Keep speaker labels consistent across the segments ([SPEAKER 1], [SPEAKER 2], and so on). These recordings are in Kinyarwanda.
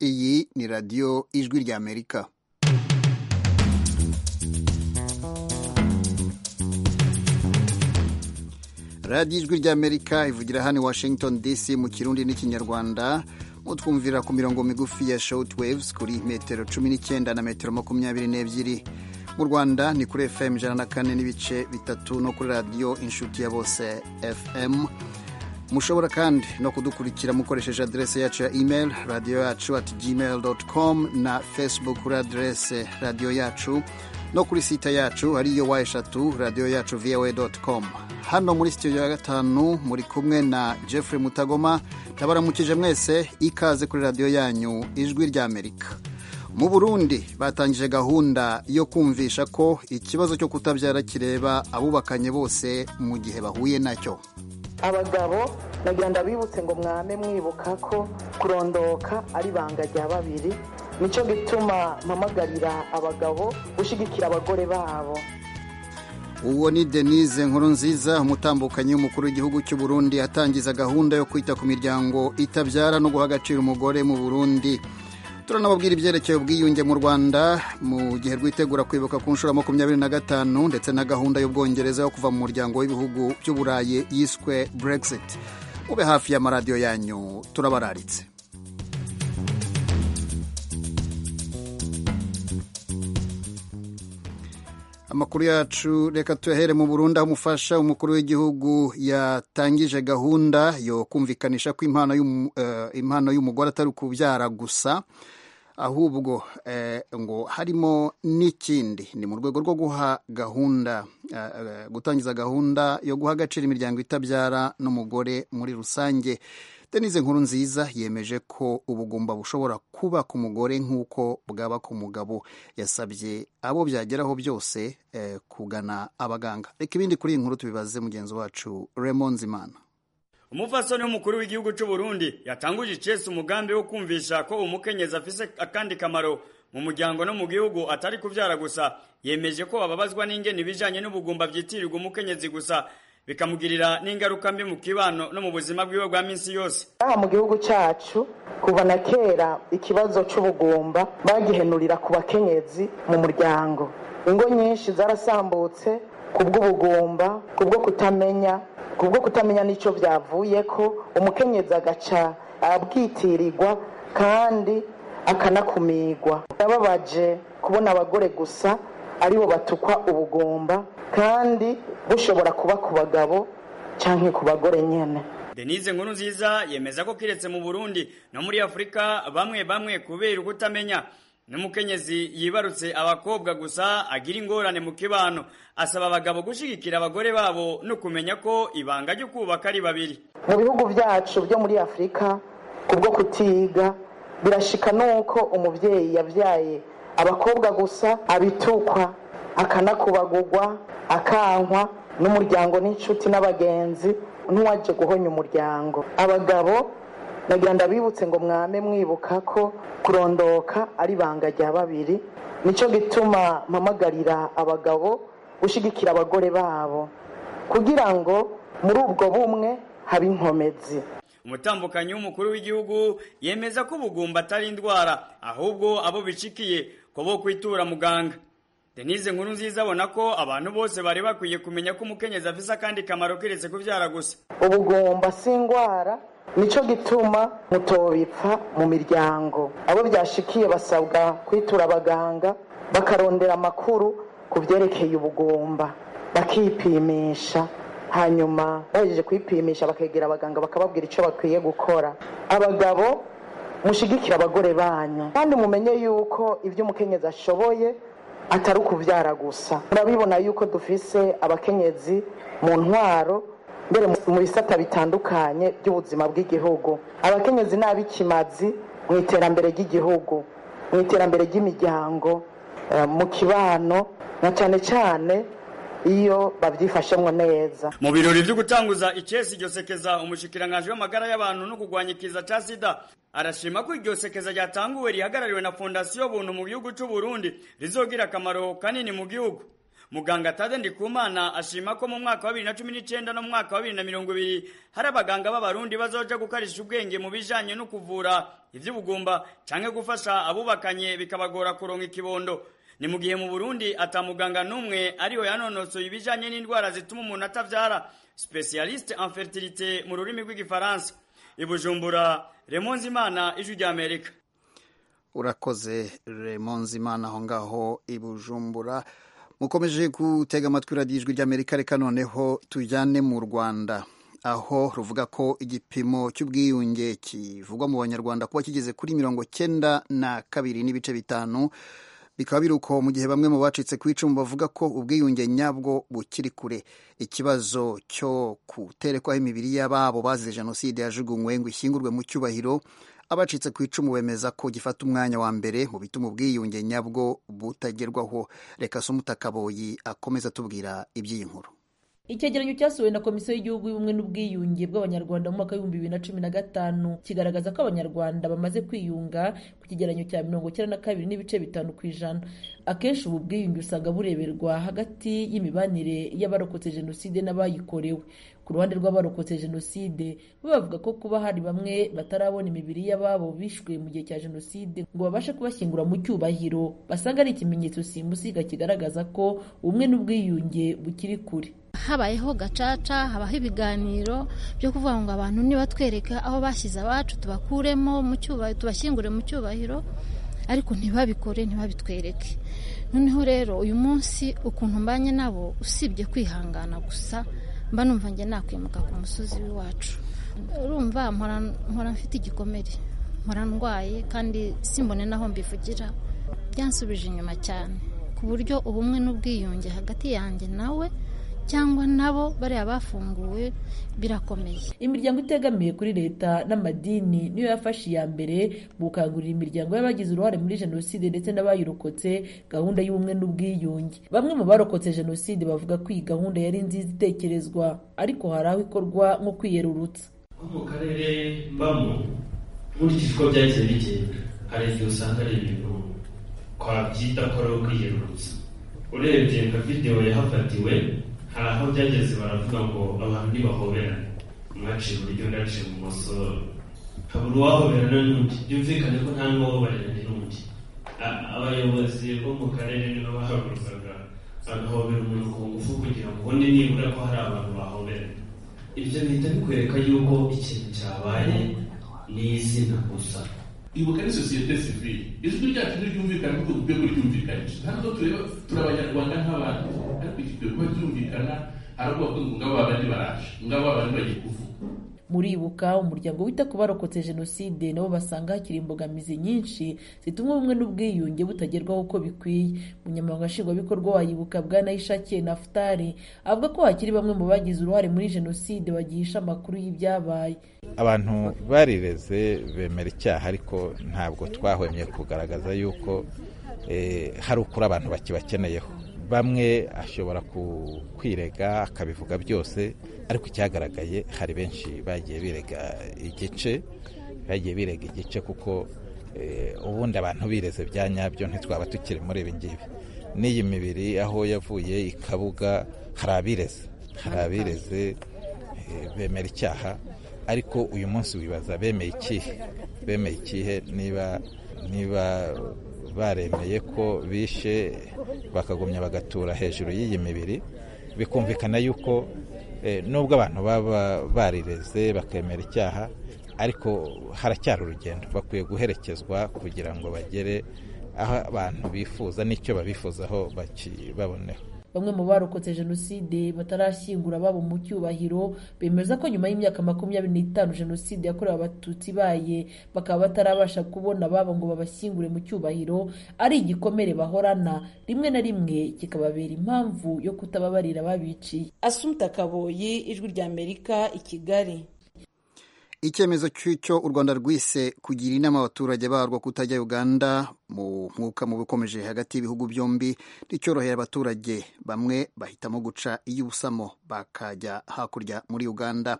[SPEAKER 1] Iyi ni radiyo ijwi ry'Amerika. radiyo ijwi ry'Amerika ivugira hano i Washington DC mu kirundi n'ikinyarwanda utwumvira ku mirongo migufi ya shawutiwevuzi kuri metero cumi n'icyenda na metero makumyabiri n'ebyiri mu rwanda ni kuri fm ijana na kane n'ibice bitatu no kuri radiyo inshuti ya bose fm mushobora kandi no kudukurikira mukoresheje aderese yacu ya email radiyo yacu ati gmail doti komu na facebook kuri aderese radiyo yacu no kuri sita yacu ariyo wa eshatu radiyo yacu voa doti komu hano muri sitidiyo ya gatanu muri kumwe na jeffrey mutagoma ndabaramukije mwese ikaze kuri radiyo yanyu ijwi ry'amerika mu burundi batangije gahunda yo kumvisha ko ikibazo cyo kutabyara kireba abubakanye bose mu gihe bahuye nacyo
[SPEAKER 2] abagabo nagenda bibutse ngo mwame mwibuka ko kurondoka ari ibanga rya babiri nicyo gituma mpamagarira abagabo gushyigikira abagore babo
[SPEAKER 1] uwo ni denise nkuru nziza umutambukanyi w'umukuru w'igihugu cy'u burundi atangiza gahunda yo kwita ku miryango itabyara no guha agaciro umugore mu burundi turanababwira ibyerekeye ubwiyunge mu rwanda mu gihe rwitegura kwibuka ku nshuro ya makumyabiri na gatanu ndetse na gahunda y'ubwongereza yo kuva mu muryango w'ibihugu by'uburayi yiswe brexit mube hafi y'amaradiyo yanyu turabararitse amakuru yacu reka tuyahere mu Burundi aho umufasha umukuru w'igihugu yatangije gahunda yo kumvikanisha ko impano y'umugore atari ukubyara gusa ahubwo ngo harimo n'ikindi ni mu rwego rwo guha gahunda gutangiza gahunda yo guha agaciro imiryango itabyara n'umugore muri rusange denise nkuru nziza yemeje ko ubugumba bushobora kuba ku mugore nk'uko bwaba ku mugabo yasabye abo byageraho byose kugana abaganga reka ibindi kuri iyi nkuru tubibaze mugenzi wacu Raymond Zimana
[SPEAKER 3] umupfasoni w'umukuru w'igihugu cy'u Burundi yatanguje icesi umugambi wo kumvisha ko umukenyezi afise akandi kamaro mu muryango no mu gihugu atari kubyara gusa yemeje ko bababazwa n'ingeni ibijyanye n'ubugumba byitirirwa umukenyezi gusa bikamugirira n'ingaruka mbi mu kibano no mu buzima bwiwe bwa minsi yose
[SPEAKER 2] aha mu gihugu cyacu kuva na kera ikibazo cy'ubugumba bagihenurira ku bakenyezi mu muryango ingo nyinshi zarasambutse ku bw'ubugumba ku bwo kutamenya ku bwo kutamenya n'icyo byavuye ko umukenyezi agaca abwitirirwa kandi akanakumigwa nababaje kubona abagore gusa aribo batukwa ubugumba kandi bushobora kuba ku bagabo cyangwa ku bagore nyine
[SPEAKER 3] denise nkuru nziza yemeza ko kiretse mu burundi no muri afurika bamwe bamwe kubera ukutamenya n'umukenyezi yibarutse abakobwa gusa agira ingorane mu kibano asaba abagabo gushyigikira abagore babo no kumenya ko ibanga ryo kubaka ari babiri
[SPEAKER 2] mu bihugu byacu byo muri afurika ku bwo kutiga birashika n'uko umubyeyi yabyaye abakobwa gusa abitukwa akanakubagugwa akankwa n'umuryango n'inshuti n'abagenzi n'uwaje guhonya umuryango abagabo nagenda bibutse ngo mwame mwibuka ko kurondoka ari ibanga rya babiri nicyo gituma mpamagarira abagabo gushyigikira abagore babo kugira ngo muri ubwo bumwe habe inkomezi
[SPEAKER 3] umutambukanyi w'umukuru w'igihugu yemeza ko ubugumba atari indwara ahubwo abo bicikiye ko bo kwitura muganga denise nkuru nziza abona ko abantu bose bari bakwiye kumenya ko umukenyezi afise akandi kamaro keretse kubyara gusa
[SPEAKER 2] ubugumba si indwara nicyo gituma mutobipfa mu miryango abo byashikiye basabwa kwitura abaganga bakarondera amakuru ku byerekeye ubugumba bakipimisha hanyuma bahejeje kwipimisha bakegera abaganga bakababwira icyo bakwiye gukora abagabo mushigikira abagore banyu kandi mumenye yuko ibyo umukenyezi ashoboye atari ukubyara gusa murabibona yuko dufise abakenyezi mu ntwaro mbere mu bisata bitandukanye by'ubuzima bw'igihugu abakenyezi ni ab'ikimazi mu iterambere ry'igihugu mu iterambere ry'imiryango mu kibano na cyane cyane iyo babyifashemo neza
[SPEAKER 3] mu birori byo gutanguza icesi iryo sekeza umushyikiranganje w'amagara y'abantu no kurwanya ikiza cya sida arashima ko iryo sekeza ryatanguwe rihagarariwe na fondasiyo buntu mu gihugu cy'u Burundi rizogira akamaro kanini mu gihugu muganga tade ndikumana ashima ko mu mwaka wa 2019 no mu mwaka wa 2020 hari abaganga b'abarundi bazoja gukarisha ubwenge mu bijanye no kuvura ivy'ubugumba canke gufasha abubakanye bikabagora kuronka ikibondo ni mu gihe mu Burundi atamuganga n'umwe ariho yanonosoye ibijanye n'indwara zituma umuntu atavyara specialiste en fertilité mu rurimi rw'igifaransa ibujumbura Raymond Imana ijwi rya Amerika
[SPEAKER 1] urakoze Raymond Imana aho ngaho ibujumbura mukomeje gutega amatwi radiyo ijwi ry'amerika reka noneho tujyane mu rwanda aho ruvuga ko igipimo cy'ubwiyunge kivugwa mu banyarwanda kuba kigeze kuri mirongo cyenda na kabiri n'ibice bitanu bikaba biri uko mu gihe bamwe mu bacitse ku icumu bavuga ko ubwiyunge nyabwo bukiri kure ikibazo cyo guterekwaho imibiri y'ababo bazize jenoside yajugunywe ngo ishyingurwe mu cyubahiro abacitse ku icumu bemeza ko gifata umwanya wa mbere mu bituma ubwiyunge nyabwo butagerwaho reka se umutakaboyi akomeza atubwira iby'iyi nkuru
[SPEAKER 4] icyegeranyo cyasohowe na komisiyo y'igihugu y'ubumwe n'ubwiyunge bw'abanyarwanda mu mwaka w'ibihumbi bibiri na cumi na gatanu kigaragaza ko abanyarwanda bamaze kwiyunga ku kigeranyo cya mirongo icyenda na kabiri n'ibice bitanu ku ijana akenshi ubu bwiyunge usanga bureberwa hagati y'imibanire y'abarokotse jenoside n'abayikorewe ku ruhande rw'abarokotse jenoside bo bavuga ko kuba hari bamwe batarabona imibiri y'ababo bishwe mu gihe cya jenoside ngo babashe kubashyingura mu cyubahiro basanga ari ikimenyetso simusiga kigaragaza ko ubumwe n'ubwiyunge bukiri kure
[SPEAKER 5] habayeho gacaca habaho ibiganiro byo kuvuga ngo abantu nibatwereka aho bashyize abacu tubakuremo mu cyubahiro tubashyingure mu cyubahiro ariko ntibabikore ntibabitwereke noneho rero uyu munsi ukuntu mbanye nabo usibye kwihangana gusa mba numva njye nakwimuka ku musozi w'iwacu urumva mpora mfite igikomere mpora ndwaye kandi simbone naho mbivugira byansubije inyuma cyane ku buryo ubumwe n'ubwiyunge hagati yanjye nawe cyangwa nabo bariya bafunguwe birakomeye
[SPEAKER 4] imiryango itegamiye kuri leta n'amadini niyo yafashe iya mbere mu gukangurira imiryango y'abagize uruhare muri jenoside ndetse n'abayirokotse gahunda y'ubumwe n'ubwiyunge bamwe mu barokotse jenoside bavuga ko iyi gahunda yari nziza itekerezwa ariko hari aho ikorwa nko kwiyerurutsa
[SPEAKER 6] mu karere mbamo nkurikije uko byahise bigenda hari igihe usanga ari ibintu twabyita ko ari ukwiyerurutsa urebye nka videwo yahafatiwe hari aho byageze baravuga ngo abantu ntibahoberane mwaciye iburyo ndaciye ibumoso habura uwahoberana n'undi byumvikane ko nta n'uwahoberana n'undi abayobozi bo mu karere nibo bahagurukaga bagahobera umuntu ku ngufu kugira ngo ubone nibura ko hari abantu bahoberana ibyo bihita bikwereka yuko ikintu cyabaye ni izina gusa
[SPEAKER 7] ibuka ni sosiyete sivile ijwi ryacu ntiryumvikana kuko dukwiye kuryumvikanisha ntabwo tureba turi abanyarwanda nk'abandi ariko igikwiye kuba ryumvikana hari ubwoko ngabo babandi baraje ngabo babandi bagiye kuvuga
[SPEAKER 4] muribuka umuryango wita ku barokotse jenoside nabo basanga hakiri imbogamizi nyinshi zituma ubumwe n'ubwiyunge butagerwaho uko bikwiye umunyamabanga nshingwabikorwa wayibuka bwanayishake nafutari avuga ko hakiri bamwe mu bagize uruhare muri jenoside bagihisha amakuru y'ibyabaye
[SPEAKER 8] abantu barireze bemera icyaha ariko ntabwo twahwemye kugaragaza yuko hari ukuri abantu bakibakeneyeho bamwe ashobora kwirega akabivuga byose ariko icyagaragaye hari benshi bagiye birega igice bagiye birega igice kuko ubundi abantu bireze bya nyabyo ntitwaba tukiri muri ibi ngibi n'iyi mibiri aho yavuye ikabuga hari abireze hari abireze bemera icyaha ariko uyu munsi wibaza bemeye ikihe bemeye ikihe niba niba baremeye ko bishe bakagumya bagatura hejuru y'iyi mibiri bikumvikana yuko nubwo abantu baba barireze bakemera icyaha ariko haracyari urugendo bakwiye guherekezwa kugira ngo bagere aho abantu bifuza n'icyo babifuzaho bakibaboneho
[SPEAKER 4] bamwe mu barokotse jenoside batarashyingura ababo mu cyubahiro bemeza ko nyuma y'imyaka makumyabiri n'itanu jenoside yakorewe abatutsi ibaye bakaba batarabasha kubona ababo ngo babashyingure mu cyubahiro ari igikomere bahorana rimwe na rimwe kikababera impamvu yo kutababarira babiciye
[SPEAKER 9] asumta kaboyi ijwi ry'amerika i kigali
[SPEAKER 1] icyemezo cy'icyo u rwanda rwise kugira inama abaturage barwo kutajya uganda mu mwuka mubi ukomeje hagati y'ibihugu byombi nticyorohera abaturage bamwe bahitamo guca iy'ubusamo bakajya hakurya muri uganda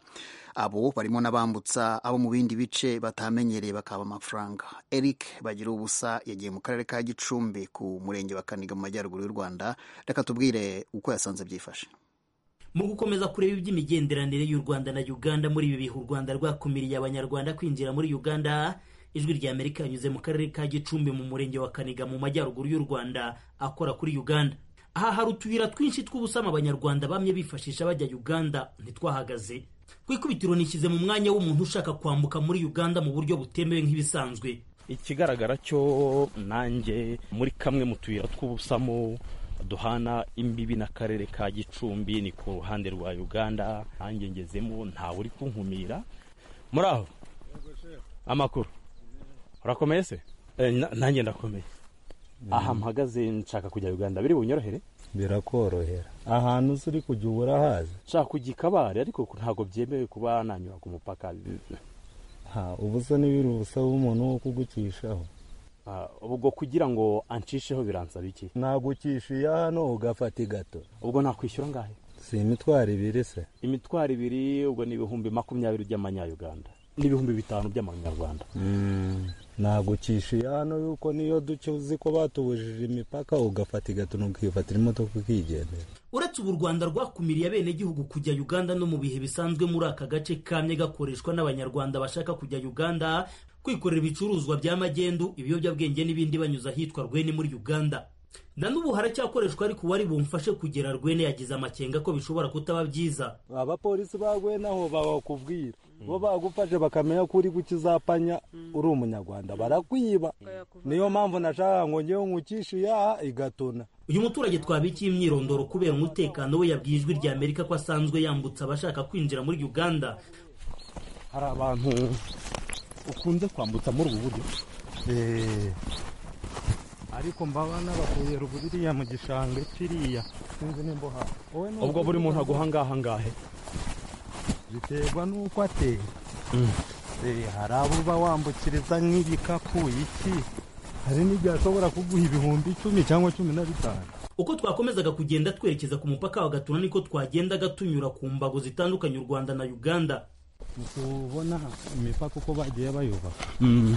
[SPEAKER 1] abo barimo n'abambutsa abo mu bindi bice batamenyereye bakaba amafaranga eric bagira ubusa yagiye mu karere ka gicumbi ku murenge wa kaniga mu majyaruguru y'u rwanda reka tubwire uko yasanze byifashe
[SPEAKER 9] mu gukomeza kureba iby'imigenderanire y'u rwanda na uganda muri ibi bihe u rwanda rwakumiriye abanyarwanda kwinjira muri uganda ijwi rya amerika yanyuze mu karere ka gicumbi mu murenge wa kaniga mu majyaruguru y'u rwanda akora kuri uganda aha hari utuyira twinshi tw'ubusamo abanyarwanda bamwe bifashisha bajya uganda ntitwahagaze ku ikubitiro nishyize mu mwanya w'umuntu ushaka kwambuka muri uganda mu buryo butemewe nk'ibisanzwe
[SPEAKER 10] ikigaragara cyo nanjye muri kamwe mu tuyira tw'ubusamo duhana imbibi n'akarere ka gicumbi ni ku ruhande rwa uganda nanjye ngezemo ntawe uri kunkumira muri aho amakuru urakomeye se nanjye ndakomeye aha mpagaze nshaka kujya uganda biri bunyorohere
[SPEAKER 11] birakorohera ahantu uzi uri kujya uba urahazi
[SPEAKER 10] nshaka kujya ikabare ariko ntabwo byemewe kuba nanyura ku mupaka
[SPEAKER 11] ubusa n'ibiri ubusa w'umuntu wo kugucishaho
[SPEAKER 10] ubwo kugira ngo anshisheho biransaba iki
[SPEAKER 11] ntabwo ucishiye hano ugafata igato
[SPEAKER 10] ubwo nakwishyura angahe
[SPEAKER 11] si imitwaro ibiri se
[SPEAKER 10] imitwaro ibiri ubwo ni ibihumbi makumyabiri by'amanyayuganda n'ibihumbi bitanu by'amanyarwanda
[SPEAKER 11] ntabwo ucishiye hano yuko niyo duce uzi ko batubujije imipaka ugafata igato ntukifatira imodoka ukigendera
[SPEAKER 9] uretse ubu u rwanda rwakumiriye abenegihugu kujya uganda no mu bihe bisanzwe muri aka gace kamwe gakoreshwa n'abanyarwanda bashaka kujya uganda kwikorera ibicuruzwa bya magendu ibiyobyabwenge n'ibindi banyuze ahitwa rwene muri uganda na n'ubu haracyakoreshwa ariko uwari bumfashe kugera rwene yagize amakenga ko bishobora kutaba byiza
[SPEAKER 11] abapolisi ba rwene aho babakubwira bo bagufashe bakamenya ko uri gukizapanya uri umunyarwanda barakwiba niyo mpamvu nashaka ngo ngewe nkucishe yaha igatona
[SPEAKER 9] uyu muturage twabikiye imyirondoro kubera umutekano we yabwiye ijwi rya amerika ko asanzwe yambutsa abashaka kwinjira muri uganda
[SPEAKER 10] hari abantu ukunze kwambutsa muri ubu buryo
[SPEAKER 11] ariko mbaba n'abakuye ruburiya mu gishanga kiriya sinzi nimba uhaba
[SPEAKER 10] ubwo buri muntu aguha ngaha ngahe
[SPEAKER 11] biterwa n'uko ateye hari abo uba wambukiriza nk'ibikapu iki hari n'igihe ashobora kuguha ibihumbi icumi cyangwa cumi na bitanu
[SPEAKER 9] uko twakomezaga kugenda twerekeza ku mupaka wa gatuna niko twagendaga tunyura ku mbago zitandukanye u rwanda na uganda
[SPEAKER 11] ntitubona imipaka uko bagiye bayubaka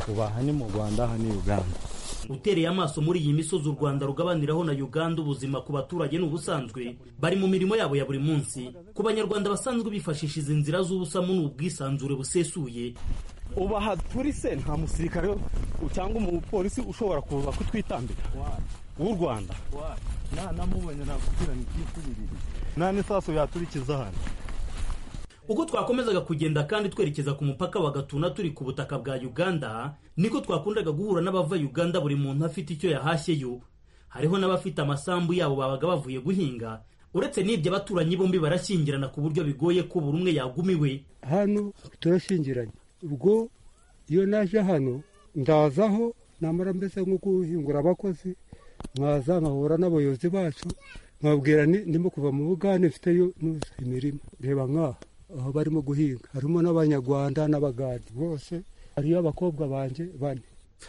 [SPEAKER 11] ubu aha ni mu rwanda aha ni uganda
[SPEAKER 9] utereye amaso muri iyi misozi u rwanda rugabaniraho na uganda ubuzima ku baturage ni ubusanzwe bari mu mirimo yabo ya buri munsi ku banyarwanda basanzwe bifashisha izi nzira z'ubusamo ni ubwisanzure busesuye
[SPEAKER 10] ubu aha turi se nta musirikare cyangwa umupolisi ushobora kuza kutwitambika w'u rwanda
[SPEAKER 11] namubonye nakubwira ni kwisubirira nta n'isasu yaturikiza hano
[SPEAKER 9] uko twakomezaga kugenda kandi twerekeza ku mupaka wa gatuna turi ku butaka bwa uganda niko twakundaga guhura n'abava uganda buri muntu afite icyo yahashyeyo hariho n'abafite amasambu yabo babaga bavuye guhinga uretse n'ibyo abaturanyi bombi barashyingirana ku buryo bigoye ko buri umwe yagumiwe
[SPEAKER 12] hano turashyingiranye ubwo iyo naje hano ndazaho namara mbese nko guhingura abakozi nkaza nkahura n'abayobozi bacu nkabwira ndimo kuva mu bugande mfiteyo imirimo reba nk'aha aho barimo guhinga harimo n'abanyarwanda n'abagadi bose hariyo abakobwa banjye bane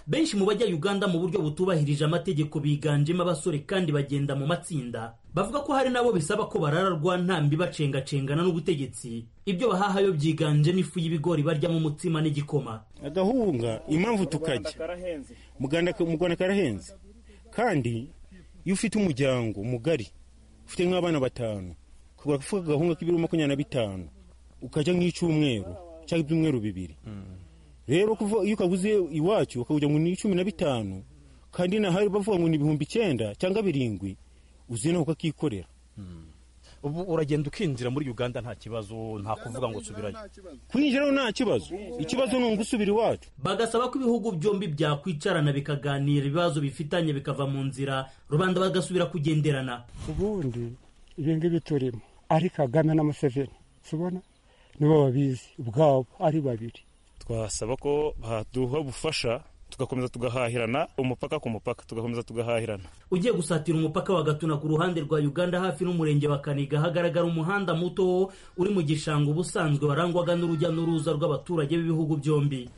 [SPEAKER 9] benshi mu bajya uganda mu buryo butubahirije amategeko biganjemo abasore kandi bagenda mu matsinda bavuga ko hari n'abo bisaba ko barararwa ntambi bacengacengana n'ubutegetsi ibyo bahahayo byiganjemo ifu y'ibigori baryamo umutsima n'igikoma
[SPEAKER 13] agahunga impamvu tukajya mu rwanda karahenze kandi iyo ufite umuryango mugari ufite nk'abana batanu ukagura kuvuga agahunga k'ibiro makumyabiri na bitanu ukajya nk'icyumweru cyangwa ibyumweru bibiri rero iyo ukaguze iwacu ukajya ngo ni cumi na bitanu kandi nahari bavuga ngo ni ibihumbi icyenda cyangwa birindwi uzi nawe ukakikorera
[SPEAKER 10] ubu uragenda ukinjira muri uganda nta kibazo nta kuvuga ngo subirayo
[SPEAKER 13] kwinjiraho nta kibazo ikibazo ni ugusubira iwacu
[SPEAKER 9] bagasaba ko ibihugu byombi byakwicarana bikaganira ibibazo bifitanye bikava mu nzira rubanda bagasubira kugenderana
[SPEAKER 12] ubundi ibi ngibi turimo ari kagame na museveni tubona nibo babizi ubwabo ari babiri
[SPEAKER 14] twasaba ko baduha ubufasha tugakomeza tugahahirana umupaka ku mupaka tugakomeza tugahahirana
[SPEAKER 9] ugiye gusatira umupaka wa gatuna ku ruhande rwa uganda hafi n'umurenge wa kaniga hagaragara umuhanda muto uri mu gishanga ubusanzwe warangwaga n'urujya n'uruza rw'abaturage b'ibihugu byombi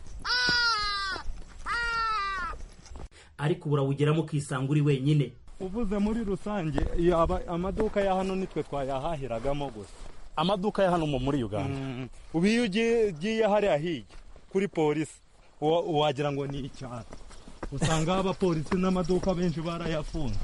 [SPEAKER 9] ariko ubu urawugeramo ukisanga uri wenyine
[SPEAKER 11] ubuze muri rusange yaba amaduka ya hano nitwe twayahahiragamo gusa
[SPEAKER 10] amaduka ya hano muri uganda
[SPEAKER 11] ubu iyo ugiye hariya hirya kuri polisi wagira ngo ni icyaro usanga abapolisi n'amaduka benshi barayafunze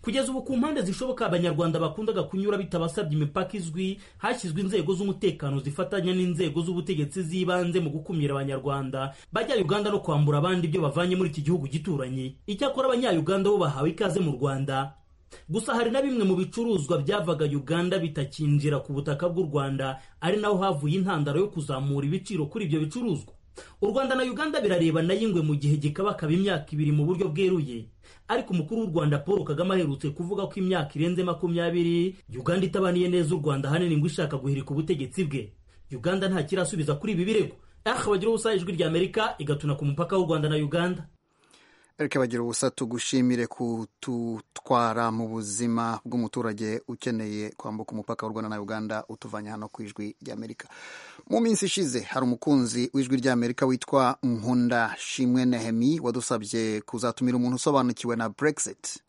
[SPEAKER 9] kugeza ubu ku mpande zishoboka abanyarwanda bakundaga kunyura bitabasabye imipaka izwi hashyizwe inzego z'umutekano zifatanya n'inzego z'ubutegetsi z'ibanze mu gukumira abanyarwanda bajya uganda no kwambura abandi ibyo bavanye muri iki gihugu gituranye icyakora abanyayuganda bo bahawe ikaze mu rwanda gusa hari na bimwe mu bicuruzwa byavaga uganda bitakinjira ku butaka bw'u rwanda ari naho havuye intandaro yo kuzamura ibiciro kuri ibyo bicuruzwa u rwanda na uganda birareba na y'ingwe mu gihe gikabakaba imyaka ibiri mu buryo bweruye ariko umukuru w'u rwanda paul kagame aherutse kuvuga ko imyaka irenze makumyabiri uganda itabaniye neza u rwanda ahanini ngo ishaka guhirika ubutegetsi bwe uganda ntakirasubiza kuri ibi birego ariko bagira ubusa ijwi rya amerika igatuna ku mupaka w'u rwanda na uganda
[SPEAKER 1] reka bagira ubusa tugushimire kututwara mu buzima bw'umuturage ukeneye kwambuka umupaka w'u rwanda na uganda utuvanye hano ku ijwi ry'amerika mu minsi ishize hari umukunzi w'ijwi ry'amerika witwa nkunda shimwe nehemi wadusabye kuzatumira umuntu usobanukiwe na brexit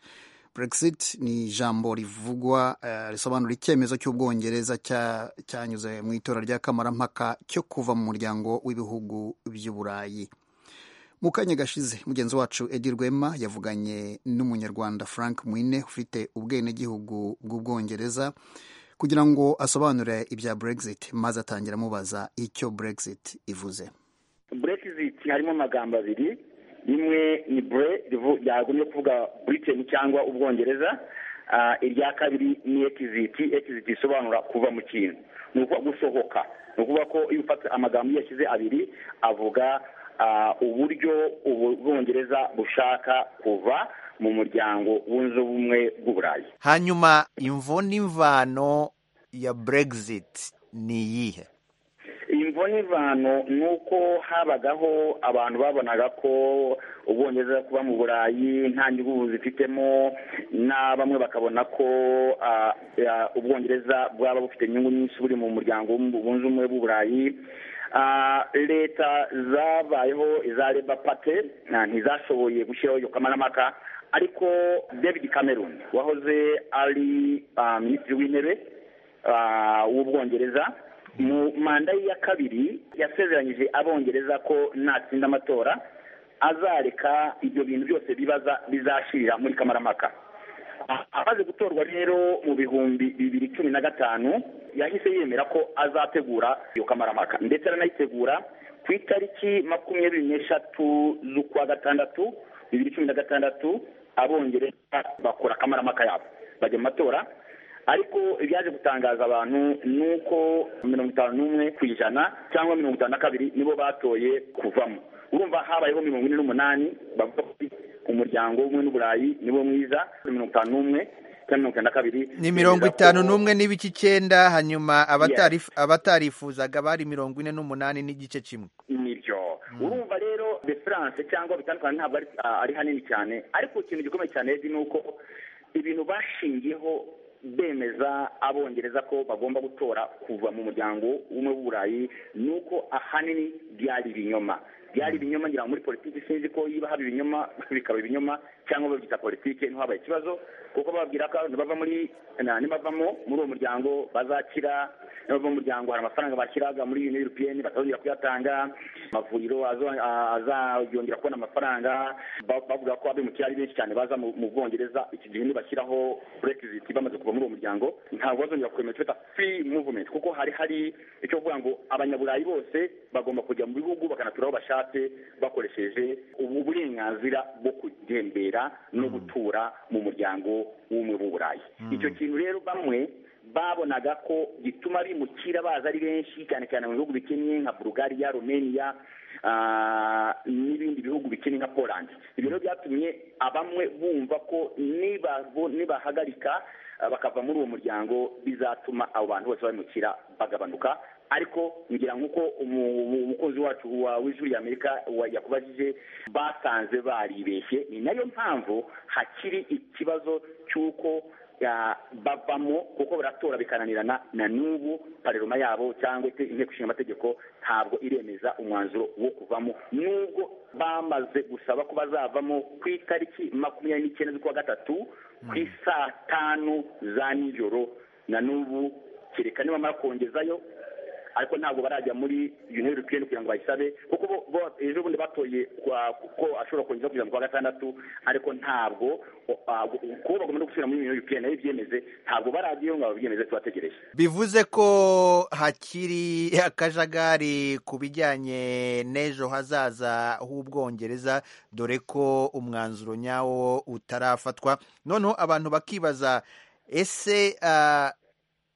[SPEAKER 1] brexit ni ijambo rivugwa risobanura icyemezo cy'ubwongereza cyanyuze mu itora rya kamarampaka cyo kuva mu muryango w'ibihugu by'uburayi mu kanya gashize mugenzi wacu edi rwema yavuganye n'umunyarwanda frank mwine ufite ubwenegihugu bw'ubwongereza kugira ngo asobanure ibya brexit maze atangira amubaza icyo brexit ivuze
[SPEAKER 15] brexit harimo amagambo abiri rimwe ni bre ryagumye kuvuga britain cyangwa ubwongereza irya kabiri ni exit exit isobanura kuva mu kintu ni ukuvuga gusohoka ni ukuvuga ko iyo ufata amagambo iyo yashyize abiri avuga uburyo ubwongereza bushaka kuva mu muryango wunze ubumwe bw'uburayi
[SPEAKER 16] hanyuma imvo n'imvano ya brexit ni iyihe
[SPEAKER 15] imvo n'imvano ni uko habagaho abantu babonaga ko ubwongereza kuba mu burayi nta nyungu zifitemo na bamwe bakabona ko ubwongereza bwaba bufite inyungu nyinshi buri mu muryango wunze ubumwe bw'uburayi leta zabayeho iza reba pate ntizashoboye gushyiraho iyo kamarampaka ariko david cameron wahoze ari minisitiri w'intebe w'ubwongereza mu manda ye ya kabiri yasezeranyije abongereza ko natsinda amatora azareka ibyo bintu byose bibaza bizashirira muri kamarampaka amaze gutorwa rero mu bihumbi bibiri cumi na gatanu yahise yemera ko azategura iyo kamarampaka ndetse aranayitegura ku itariki makumyabiri n'eshatu z'ukwa gatandatu bibiri cumi na gatandatu abongereza bakora akamaramaka yabo bajya mu matora ariko ibyaje gutangaza abantu ni uko mirongo itanu n'umwe ku ijana cyangwa mirongo itanu na kabiri nibo batoye kuvamo urumva habayeho mirongo ine n'umunani bavuga ko umuryango w'ubumwe n'uburayi niwo mwiza mirongo itanu n'umwe mirongo itanu na kabiri
[SPEAKER 16] ni mirongo itanu n'umwe n'ibice icyenda hanyuma abatarifuzaga bari mirongo ine n'umunani n'igice kimwe
[SPEAKER 15] nibyo urumva rero deferanse cyangwa bitandukanye ntabwo ari hanini cyane ariko ikintu gikomeye cyane ni uko ibintu bashingiyeho bemeza abongereza ko bagomba gutora kuva mu muryango w'umwe w'uburayi ni uko ahanini byari ibinyoma byari ibinyoma ngira ngo muri politiki sinzi ko niba haba ibinyoma bikaba ibinyoma cyangwa babyita politiki ntihabaye ikibazo kuko bababwira ko bava muri nibavamo muri uwo muryango bazakira nibava mu muryango hari amafaranga bashyiraga muri yuniyo europeyeni batazongera kuyatanga amavuriro azongera kubona amafaranga bavuga ko abimukira ari benshi cyane baza mu bwongereza iki gihe nibashyiraho burekiziti bamaze kuva muri uwo muryango ntabwo bazongera kwemera icyo bita furi muvumenti kuko hari hari icyo kuvuga ngo abanyaburayi bose bagomba kujya mu bihugu bakanatura aho bashake bakoresheje ubu burenganzira bwo kugembera no gutura mu muryango w'umwe w'uburayi icyo kintu rero bamwe babonaga ko gituma bimukira baza ari benshi cyane cyane mu bihugu bikennye nka bulugariya rumeniya n'ibindi bihugu bikennye nka poland ibyo rero byatumye abamwe bumva ko nibahagarika bakava muri uwo muryango bizatuma abo bantu bose bimukira bagabanuka ariko ngira nk'uko umukozi wacu w'ijwi ry'amerika yakubajije basanze baribeshye ni nayo mpamvu hakiri ikibazo cy'uko bavamo kuko baratora bikananirana na n'ubu pareroma yabo cyangwa se inteko ishinga amategeko ntabwo iremeza umwanzuro wo kuvamo n'ubwo bamaze gusaba ko bazavamo ku itariki makumyabiri n'icyenda z'ukwa gatatu ku isaa tanu za nijoro na n'ubu kereka nibamara kongezayo ariko ntabwo barajya muri yuniyoni europeyeni kugira ngo bayisabe kuko bo ejo bundi batoye ko ashobora kongera kugira ngo kwa gatandatu ariko ntabwo kuba bagomba no gusubira muri yuniyoni europeyeni nayo ibyemeze ntabwo barajyayo ngo babyemeze tubategereje
[SPEAKER 16] bivuze ko hakiri akajagari ku bijyanye n'ejo hazaza h'ubwongereza dore ko umwanzuro nyawo utarafatwa noneho abantu bakibaza ese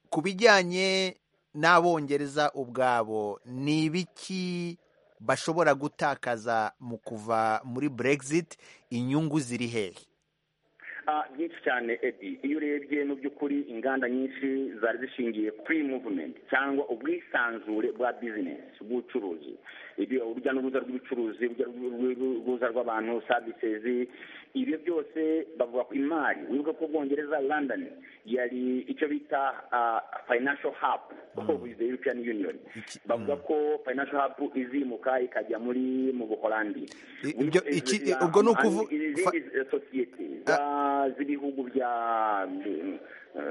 [SPEAKER 16] ku bijyanye n'abongereza ubwabo ni ibiki bashobora gutakaza mu kuva muri brexit inyungu ziri hehe
[SPEAKER 15] byinshi cyane edi iyo urebye mu by'ukuri inganda nyinshi zari zishingiye kuri muvumenti cyangwa ubwisanzure bwa bizinesi bw'ubucuruzi urujya n'uruza rw'ubucuruzi urujya rw'abantu savisezi ibyo byose bavuga ko imari wibuke ko bwongereza london yari icyo bita financial hub of the european union bavuga ko financial hub izimuka ikajya muri mu buholandi
[SPEAKER 16] ubwo ni ukuvuga
[SPEAKER 15] izindi sosiyete z'ibihugu bya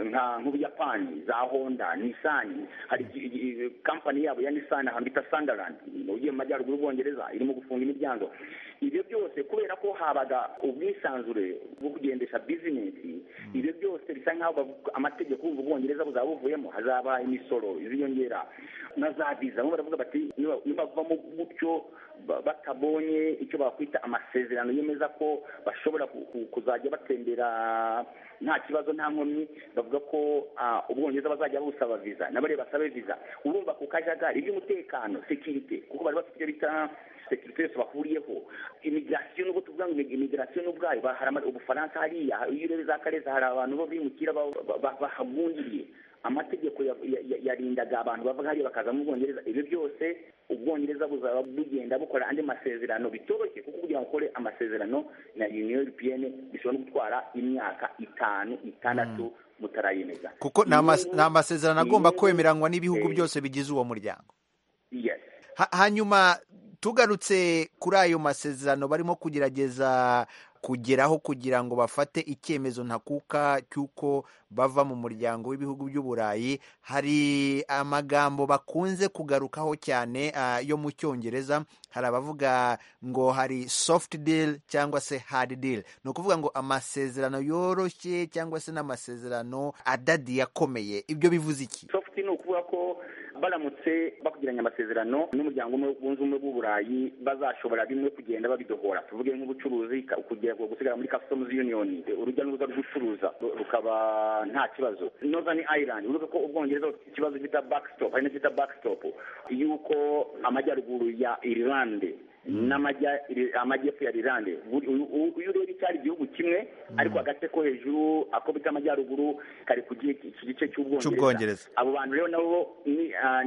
[SPEAKER 15] nka nk'ubuyapani za honda nisani hari kampani yabo ya nisani ahantu bita sandarandi ugiye mu majyaruguru y'ubwongereza irimo gufunga imiryango ibyo byose kubera ko habaga ubwisanzure bwo kugendesha bizinesi ibyo byose bisa nk'aho amategeko y'ubu bwongereza buzaba buvuyemo hazaba imisoro iziyongera na za viza bamwe baravuga bati nibavamo gutyo batabonye icyo bakwita amasezerano yemeza ko bashobora kuzajya batembera nta kibazo nta nkomyi bavuga ko ubwongereza bazajya busaba viza nabare basabe viza urumva ku kajagari iby'umutekano sekirite kuko bari bafite ibyo bita sekirite yose bahuriyeho imigirasiyo nubwo tuvuga ngo imigirasiyo n'ubwayo hari ubufaransa hariya iyo urebe za kareza hari abantu bo bimukira bahagungiriye amategeko yarindaga abantu bava hariya bakaza mu bwongereza ibyo byose ubwongereza buzaba bugenda bukora andi masezerano bitoroshye kuko kugira ngo ukore amasezerano na union europeyene bishobora no gutwara imyaka itanu itandatu mutarayemeza
[SPEAKER 16] kuko ni amasezerano agomba kwemeranywa n'ibihugu byose bigize uwo muryango hanyuma tugarutse kuri ayo masezerano barimo kugerageza kugeraho kugira ngo bafate icyemezo ntakuka cy'uko bava mu muryango w'ibihugu by'uburayi hari amagambo bakunze kugarukaho cyane yo mu cyongereza hari abavuga ngo hari soft deal cyangwa se hard deal ni ukuvuga ngo amasezerano yoroshye cyangwa se n'amasezerano adadiye akomeye ibyo bivuze iki
[SPEAKER 15] soft ni ukuvuga ko baramutse bakugiranye amasezerano n'umuryango wunze ubumwe bw'uburayi bazashobora bimwe kugenda babidohora tuvuge nk'ubucuruzi kugera gusigara muri customs union urujya n'uruza rw'ucuruza rukaba nta kibazo northern ireland urubuga ko ubwongereza bufite ikibazo cyita backstop hari n'icyo bita backstop yuko amajyaruguru ya irlande n'amajyepfo ya rirande uyu ureba icyari igihugu kimwe ariko agace ko hejuru ako bita amajyaruguru kari ku gice cy'ubwongereza abo bantu rero nabo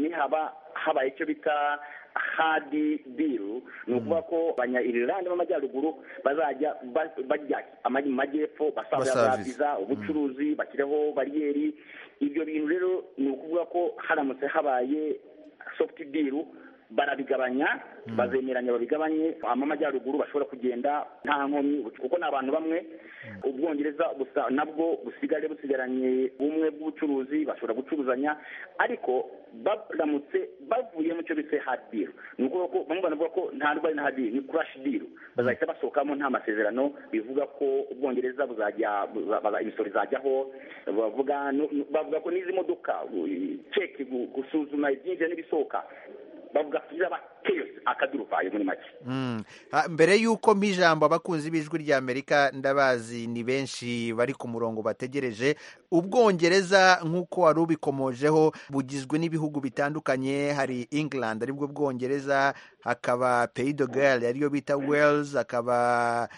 [SPEAKER 15] nihaba habaye icyo bita hadi biru ni ukuvuga ko abanya irilande b'amajyaruguru bazajya bajya mu majyepfo basabiza ubucuruzi bashyireho bariyeri ibyo bintu rero ni ukuvuga ko haramutse habaye sofuti biru barabigabanya bazemeranya babigabanye amajyaruguru bashobora kugenda nta nkomyi kuko ni abantu bamwe ubwongereza gusa nabwo busigaye busigaranye bumwe bw'ubucuruzi bashobora gucuruzanya ariko baramutse bavuye mu cyo bise hadiru ni ukuvuga ko bamwe banavuga ko nta rwari na hadiru ni kurashi diru bazahita basohokamo nta masezerano bivuga ko ubwongereza buzajya imisoro izajyaho bavuga ko n'izi modoka ceki gusuzuma ibyinjira n'ibisohoka bavuga ko izaba keyose akaduruvayo muri make
[SPEAKER 16] mbere y'uko mpa ijambo abakunzi b'ijwi ry'amerika ndabazi ni benshi bari ku murongo bategereje ubwongereza nk'uko wari ubikomojeho bugizwe n'ibihugu bitandukanye hari england aribwo bwongereza hakaba peyidogare ariyo bita wales hakaba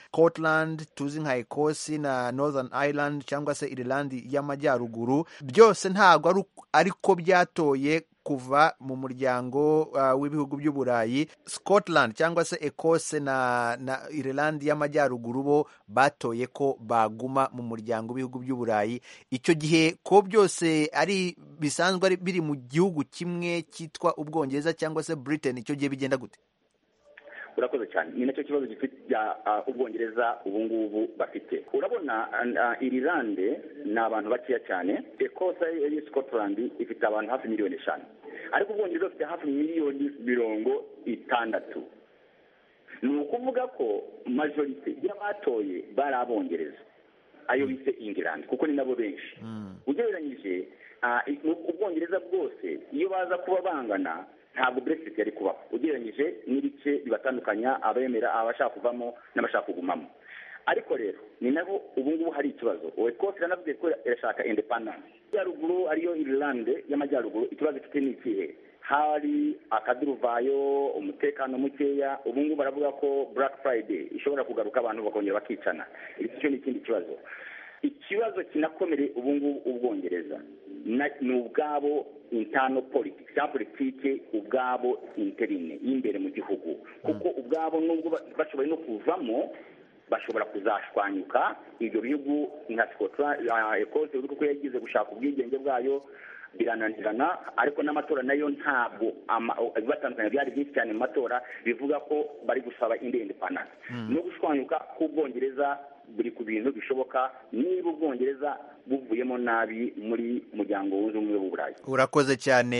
[SPEAKER 16] Scotland tuzi nka ecosse na northern ireland cyangwa se ireland y'amajyaruguru byose ntabwo ariko byatoye kuva mu muryango uh, w'ibihugu by'uburayi scotland cyangwa se ekose na, na ireland y'amajyaruguru bo batoye ko baguma mu muryango w'ibihugu by'uburayi icyo gihe ko byose ari bisanzwe ari biri mu gihugu kimwe cyitwa ubwongereza cyangwa se britain icyo gihe bigenda gute
[SPEAKER 15] urakoze cyane ni nacyo kibazo gifitiya ubwongereza ubu ngubu bafite urabona irilande ni abantu bakeya cyane ekosa ya scotland ifite abantu hafi miliyoni eshanu ariko ubwongereza bufite hafi miliyoni mirongo itandatu ni ukuvuga ko majorite y'abatoye bari abongereza ayo bise ingilandi kuko ni nabo benshi ugereranyije ubwongereza bwose iyo baza kuba bangana ntabwo brexit yari kubaho ugereranyije n'ibice bibatandukanya abemera abashaka kuvamo n'abashaka kugumamo ariko rero ni nabo ubu ngubu hari ikibazo wekose iranavuze ko irashaka indepandanse yaruguru ariyo irilande y'amajyaruguru ikibazo ifite ni ikihe hari akaduruvayo umutekano mukeya ubu ngubu baravuga ko black friday ishobora kugaruka abantu bakongera bakicana icyo ni ikindi kibazo ikibazo kinakomereye ubu ngubu ubwongereza ni ubwabo intano politiki cyangwa politiki ubwabo interine y'imbere mu gihugu kuko ubwabo nubwo bashoboye no kuvamo bashobora kuzashwanyuka ibyo bihugu nka ekose uri kuko yagize gushaka ubwigenge bwayo birananirana ariko n'amatora nayo ntabwo ibibatandukanya byari byinshi cyane mu matora bivuga ko bari gusaba indi panasi no gushwanyuka k'ubwongereza buri ku bintu bishoboka niba ubwongereza buvuyemo nabi muri muryango wunze ubumwe w'uburayi
[SPEAKER 16] urakoze cyane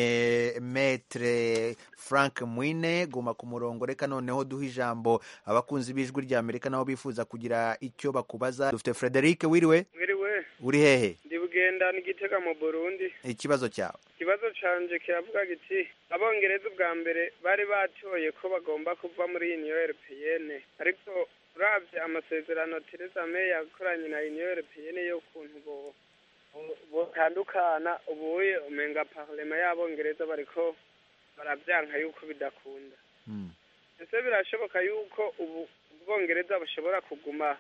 [SPEAKER 16] metre frank mwine guma ku murongo reka noneho duhe ijambo abakunzi b'ijwi rya amerika nabo bifuza kugira icyo bakubaza dufite frederic wiriwe
[SPEAKER 17] wiriwe
[SPEAKER 16] uri hehe
[SPEAKER 17] ndi bugenda n'igitega mu burundi
[SPEAKER 16] ikibazo cyawe
[SPEAKER 17] ikibazo canje kiravuga giti abongereza ubwa mbere bari batoye ko bagomba kuva muri uniyo europeyene ariko urabye amasezerano Theresa May yakoranye na Union Européenne y'ukuntu butandukana ubuye umenga parlema y'abongereza bariko barabyanka yuko bidakunda ese birashoboka yuko ubu ubwongereza bushobora kuguma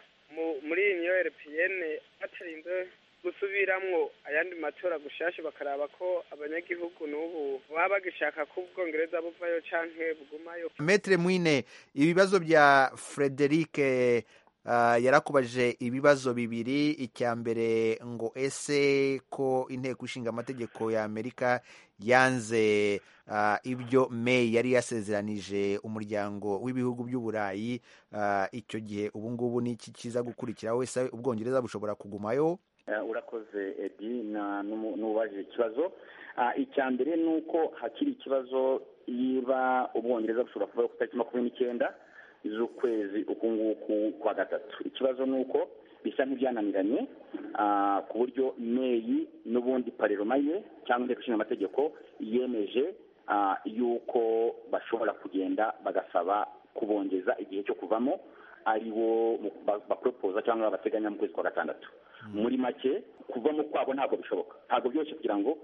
[SPEAKER 17] muri Union Européenne batarinze gusubiramwo ayandi matora gushasha bakaraba ko abanyagihugu n'ubu baba bagishaka ko ubwongereza buvayo canke bugumayo
[SPEAKER 16] metre mwine ibibazo bya frederic Uh, yarakubajije ibibazo bibiri icya mbere ngo ese ko inteko ishinga amategeko ya amerika yanze uh, ibyo may yari yasezeranije umuryango w'ibihugu by'uburayi uh, icyo gihe ubu ngubu n'iki kiza gukurikiraho ese ubwongereza bushobora kugumayo
[SPEAKER 15] urakoze edi n'ubajije ikibazo icya mbere ni uko hakiri ikibazo yiba ubwongereza bushobora kuvaho ku itariki makumyabiri n'icyenda z'ukwezi uku nguku kwa gatatu ikibazo ni uko bisa nk'ibyananiranye ku buryo meyi n'ubundi pareroma ye cyangwa inteko ishinga amategeko yemeje yuko bashobora kugenda bagasaba kubongeza igihe cyo kuvamo ari wo baporopoza cyangwa bateganya mu kwezi kwa gatandatu muri make kuvamo kwabo ntabwo bishoboka ntabwo byoroshye kugira ngo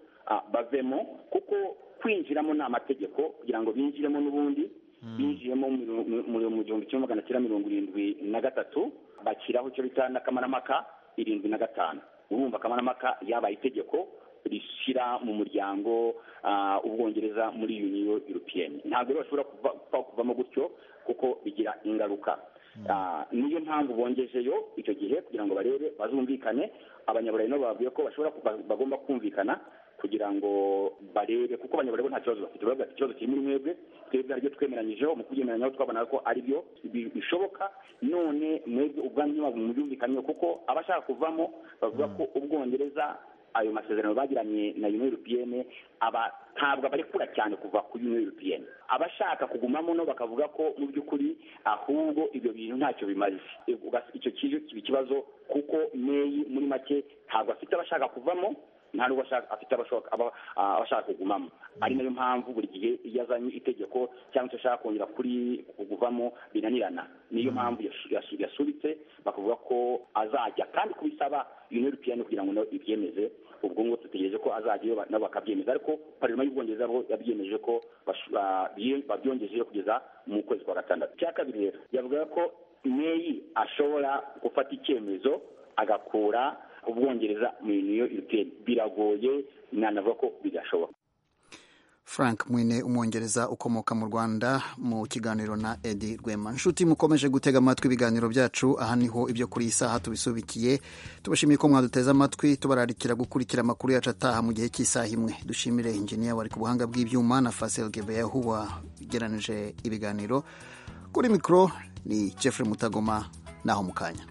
[SPEAKER 15] bavemo kuko kwinjiramo ni amategeko kugira ngo binjiremo n'ubundi binjiyemo mu gihumbi kimwe magana cyenda mirongo irindwi na gatatu bashyiraho icyo bita n'akamaramaka irindwi na gatanu urumva akamaramaka yabaye itegeko rishyira mu muryango ubwongereza muri uniyo europeyeni ntabwo rero bashobora kuvamo gutyo kuko bigira ingaruka niyo mpamvu bongejeyo icyo gihe kugira ngo barebe bazumvikane abanyaburayi nabo bavuye ko bagomba kumvikana kugira ngo barebe kuko abanyaburayi bo nta kibazo bafite baravuga ati ikibazo kiri muri mwebwe twebwe aribyo twemeranyijeho mu kubyemeranyaho twabona ko aribyo bishoboka none mwebwe ubwanyu mubyumvikanyeho kuko abashaka kuvamo bavuga ko ubwongereza ayo masezerano bagiranye na union europeyene aba ntabwo abarekura cyane kuva ku union europeyene abashaka kugumamo no bakavuga ko mu by'ukuri ahubwo ibyo bintu ntacyo bimaze icyo kiba ikibazo kuko meyi muri make ntabwo afite abashaka kuvamo nta n'ubwo afite abashaka kugumamo ari nayo mpamvu buri gihe iyo azanye itegeko cyangwa se ashaka kongera kuri kuguvamo binanirana niyo mpamvu yasubitse bakavuga ko azajya kandi kubisaba union europeyene kugira ngo nayo ibyemeze ubwo ngo dutegereje ko azajyayo nabo bakabyemeza ariko parima y'ubwongereza bo yabyemeje ko babyongejeyo kugeza mu kwezi kwa gatandatu icya kabiri rero yavuga ko meyi ashobora gufata icyemezo agakura ubwongereza mu uniyo europeyene biragoye nanavuga ko bidashoboka
[SPEAKER 1] frank mwine umwongereza ukomoka mu rwanda mu kiganiro na edi rwema inshuti mukomeje gutega amatwi ibiganiro byacu aha niho ibyo kuri iyi saha tubisubikiye tubashimiye ko mwaduteze amatwi tubararikira gukurikira amakuru yacu ataha mu gihe cy'isaha imwe dushimire injiniya wari ku buhanga bw'ibyuma na fasel gebeyahu wageranije ibiganiro kuri mikoro ni jeffrey mutagoma naho mu kanya